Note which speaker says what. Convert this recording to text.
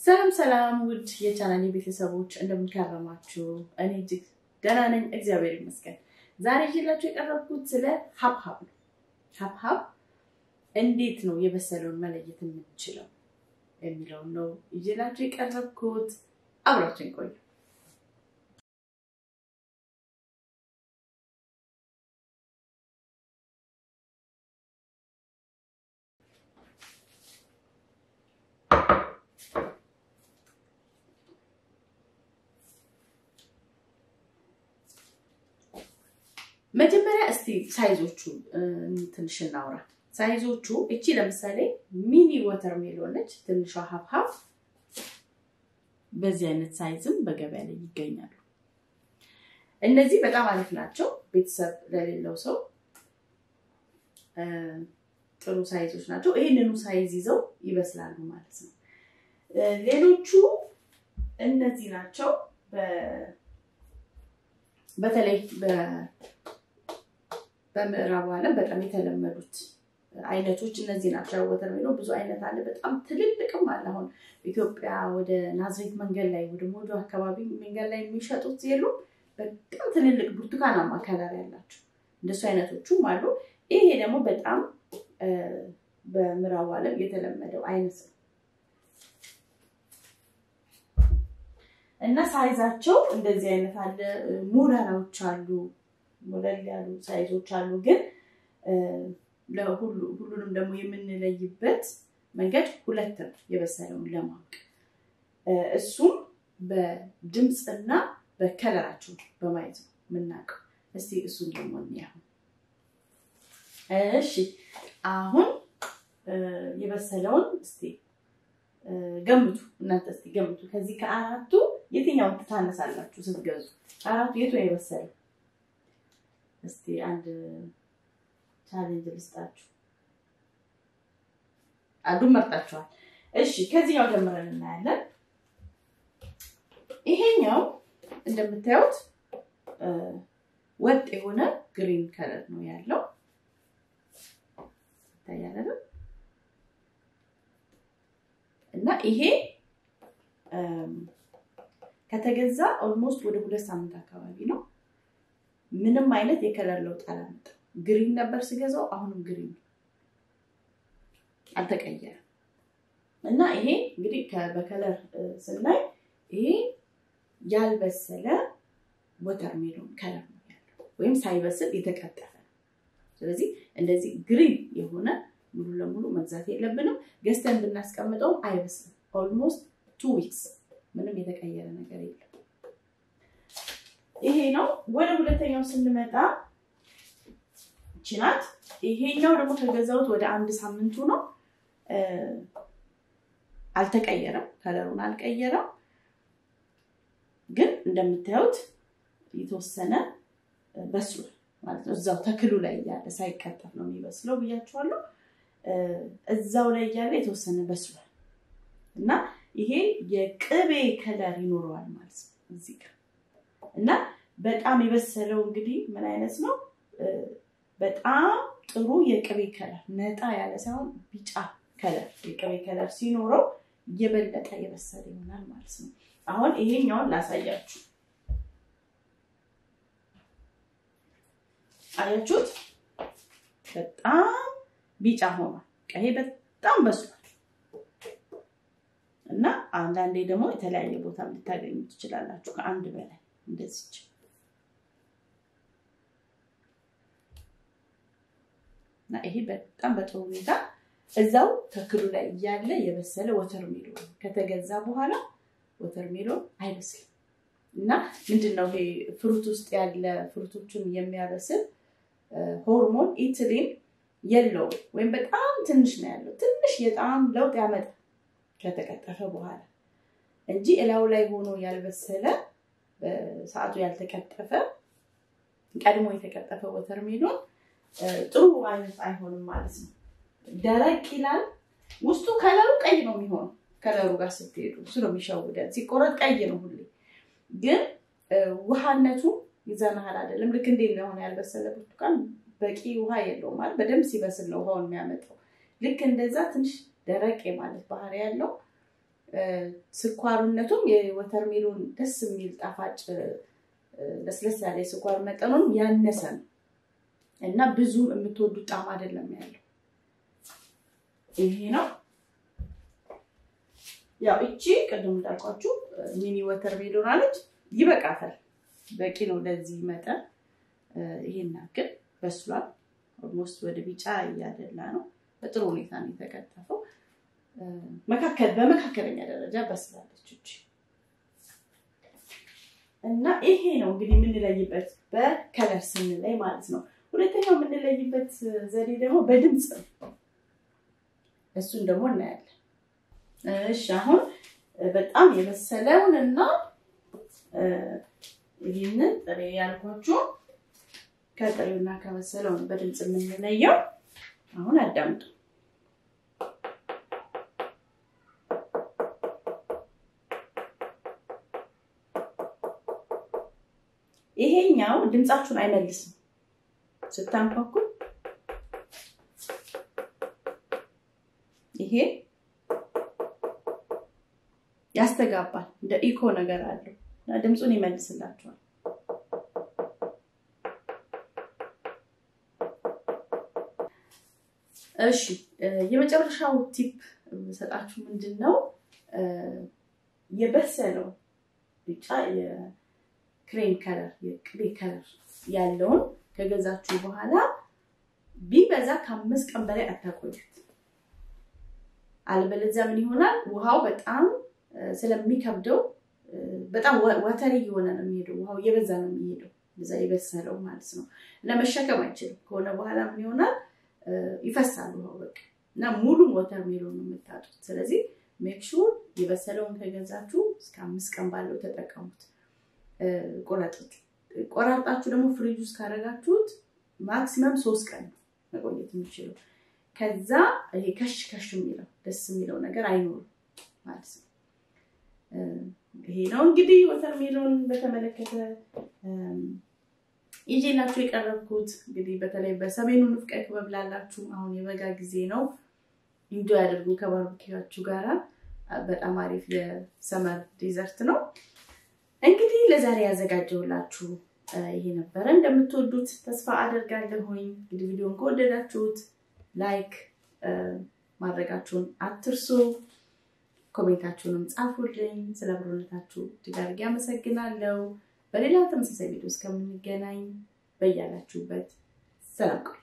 Speaker 1: ሰላም ሰላም ውድ የቻናሌ ቤተሰቦች እንደምንከረማችሁ፣ እኔ እጅግ ደህና ነኝ፣ እግዚአብሔር ይመስገን። ዛሬ ይዤላችሁ የቀረብኩት ስለ ሀብሀብ ነው። ሀብሀብ እንዴት ነው የበሰለውን መለየት የምንችለው የሚለውን ነው ይዤላችሁ የቀረብኩት። አብራችን ቆዩ። መጀመሪያ እስቲ ሳይዞቹ ትንሽ እናውራ። ሳይዞቹ እቺ ለምሳሌ ሚኒ ወተር ሜሎን ነች። ትንሿ ሀብሀብ በዚህ አይነት ሳይዝም በገበያ ላይ ይገኛሉ። እነዚህ በጣም አሪፍ ናቸው። ቤተሰብ ለሌለው ሰው ጥሩ ሳይዞች ናቸው። ይህንኑ ሳይዝ ይዘው ይበስላሉ ማለት ነው። ሌሎቹ እነዚህ ናቸው። በተለይ በምዕራቡ ዓለም በጣም የተለመዱት አይነቶች እነዚህ ናቸው። ወተር ሜሎን ብዙ አይነት አለ። በጣም ትልልቅም አለ። አሁን ኢትዮጵያ ወደ ናዝሬት መንገድ ላይ ወደ ሞጆ አካባቢ መንገድ ላይ የሚሸጡት የሉ በጣም ትልልቅ ብርቱካናማ ከለር ያላቸው እንደሱ አይነቶቹም አሉ። ይሄ ደግሞ በጣም በምዕራቡ ዓለም የተለመደው አይነት ነው እና ሳይዛቸው እንደዚህ አይነት አለ። ሞላላዎች አሉ ሞለል ያሉ ሳይዞች አሉ። ግን ሁሉንም ደግሞ የምንለይበት መንገድ ሁለት ነው፣ የበሰለውን ለማወቅ እሱም በድምፅና በከለራቸው በማየት ነው የምናውቀው። እስቲ እሱን ደግሞ እንያሁ። እሺ አሁን የበሰለውን እስቲ ገምቱ እናንተ እስቲ ገምቱ። ከዚህ ከአራቱ የትኛውን ትታነሳላችሁ ስትገዙ? አራቱ የቱ ነው የበሰለው? እስቲ አንድ ቻሌንጅ ልስጣችሁ። አንዱን መርጣችኋል። እሺ ከዚህኛው ጀምረን እናያለን። ይሄኛው እንደምታዩት ወጥ የሆነ ግሪን ከለር ነው ያለው ይታያል እና ይሄ ከተገዛ ኦልሞስት ወደ ሁለት ሳምንት አካባቢ ነው። ምንም አይነት የከለር ለውጥ አላመጣም። ግሪን ነበር ስገዛው፣ አሁንም ግሪን አልተቀየረም። እና ይሄ እንግዲህ በከለር ስናይ ይሄ ያልበሰለ ወተር ሜሎን ከለር ነው ያለው፣ ወይም ሳይበስል የተቀጠፈ ነው። ስለዚህ እንደዚህ ግሪን የሆነ ሙሉ ለሙሉ መግዛት የለብንም። ገዝተን ብናስቀምጠውም አይበስልም። ኦልሞስት ቱ ዊክስ ምንም የተቀየረ ነገር የለም። ይሄ ነው። ወደ ሁለተኛው ስንመጣ ይቺ ናት። ይሄኛው ደግሞ ከገዛሁት ወደ አንድ ሳምንቱ ነው። አልተቀየረም፣ ከለሩን አልቀየረም። ግን እንደምታዩት የተወሰነ በስሏል ማለት ነው። እዛው ተክሉ ላይ እያለ ሳይቀጠፍ ነው የሚበስለው ብያችኋለሁ። እዛው ላይ እያለ የተወሰነ በስሏል እና ይሄ የቅቤ ከለር ይኖረዋል ማለት ነው እዚህ ጋር እና በጣም የበሰለው እንግዲህ ምን አይነት ነው? በጣም ጥሩ የቅቤ ከለር ነጣ ያለ ሳይሆን ቢጫ ከለር የቅቤ ከለር ሲኖረው የበለጠ የበሰለ ይሆናል ማለት ነው። አሁን ይሄኛውን ላሳያችሁ። አያችሁት? በጣም ቢጫ ሆኗል። ይሄ በጣም በስሏል። እና አንዳንዴ ደግሞ የተለያየ ቦታ ልታገኙ ትችላላችሁ፣ ከአንድ በላይ እንደዚች። እና ይሄ በጣም በጥሩ ሁኔታ እዛው ተክሉ ላይ እያለ የበሰለ ወተር ሜሎን ከተገዛ በኋላ ወተር ሜሎን አይበስልም። እና ምንድን ነው ይሄ ፍሩት ውስጥ ያለ ፍሩቶችን የሚያበስል ሆርሞን ኢትሊን የለውም ወይም በጣም ትንሽ ነው ያለው። ትንሽ የጣዕም ለውጥ ያመጣል ከተቀጠፈ በኋላ እንጂ እላው ላይ ሆኖ ያልበሰለ ሰዓቱ ያልተቀጠፈ ቀድሞ የተቀጠፈ ወተር ሜሎን ጥሩ አይነት አይሆንም ማለት ነው። ደረቅ ይላል። ውስጡ ከለሩ ቀይ ነው የሚሆነው። ከለሩ ጋር ስትሄዱ እሱ ነው የሚሸውደን። ሲቆረጥ ቀይ ነው ሁሌ፣ ግን ውሃነቱ ይዘናሃል አይደለም። ልክ እንዴት ለሆነ ያልበሰለ ብርቱካን በቂ ውሃ የለውም ማለት በደንብ ሲበስል ነው ውሃውን የሚያመጣው። ልክ እንደዛ ትንሽ ደረቅ ማለት ባህሪ ያለው ስኳሩነቱም የወተርሜሎን ደስ የሚል ጣፋጭ ለስለስ ያለ የስኳር መጠኑን ያነሰ ነው እና ብዙ የምትወዱት ጣዕም አይደለም ያለው። ይሄ ነው ያው እቺ ቅድም እንዳልኳችሁ ሚኒ ወተር ሜሎን አለች። ይበቃታል፣ በቂ ነው ለዚህ መጠን። ይሄን ያክል በስሏል። ኦልሞስት ወደ ቢጫ እያደላ ነው። በጥሩ ሁኔታ ነው የተከተፈው። መካከል በመካከለኛ ደረጃ በስላለች እቺ እና ይሄ ነው እንግዲህ የምንለይበት በከለር ስንለይ ማለት ነው። ሁለተኛው የምንለይበት ዘዴ ደግሞ በድምፅ ነው። እሱን ደግሞ እናያለን። እሺ አሁን በጣም የበሰለውን እና ይህንን ጥሬ ያልኳችሁ ከጥሬውና ከበሰለው ነው በድምፅ የምንለየው። አሁን አዳምጡ። ይሄኛው ድምፃችሁን አይመልስም ስታንኳኩ። ይሄ ያስተጋባል፣ እንደ ኢኮ ነገር አለው እና ድምፁን ይመልስላችኋል። እሺ የመጨረሻው ቲፕ የምሰጣችሁ ምንድን ነው? የበሰለው ቢጫ የክሬም ከለር የቅቤ ከለር ያለውን ከገዛችሁ በኋላ ቢበዛ ከአምስት ቀን በላይ አታቆዩት። አልበለዚያ ምን ይሆናል? ውሃው በጣም ስለሚከብደው በጣም ወተሪ እየሆነ ነው የሚሄደው። ውሃው እየበዛ ነው የሚሄደው። እዛ የበሰለው ማለት ነው እና መሸከም አይችልም። ከሆነ በኋላ ምን ይሆናል? ይፈሳል ውሃው በቃ እና ሙሉን ወተር ሜሎን ነው የምታጡት። ስለዚህ ሜክሹር የበሰለውን ከገዛችሁ እስከ አምስት ቀን ባለው ተጠቀሙት። ቆረጡት። ቆራርጣችሁ ደግሞ ፍሪጅ ውስጥ ካረጋችሁት ማክሲመም ሶስት ቀን ነው መቆየት የሚችለው። ከዛ ይሄ ከሽ ከሽ የሚለው ደስ የሚለው ነገር አይኖርም ማለት ነው። ይሄ ነው እንግዲህ ወተር ሜሎን በተመለከተ ይዤላችሁ የቀረብኩት። እንግዲህ በተለይ በሰሜኑ ንፍቀ ክበብ ላላችሁ አሁን የበጋ ጊዜ ነው። ኢንጆ ያደርጉ ከባርቢኪያችሁ ጋራ። በጣም አሪፍ የሰመር ዲዘርት ነው። እንግዲህ ለዛሬ ያዘጋጀውላችሁ ይሄ ነበረ። እንደምትወዱት ተስፋ አደርጋለሁኝ። እንግዲህ ቪዲዮን ከወደዳችሁት ላይክ ማድረጋችሁን አትርሱ። ኮሜንታችሁንም ጻፉልኝ። ስለ አብሮነታችሁ እጅግ አድርጌ አመሰግናለሁ። በሌላ ተመሳሳይ ቪዲዮ እስከምንገናኝ በያላችሁበት ሰላም ቆዩ።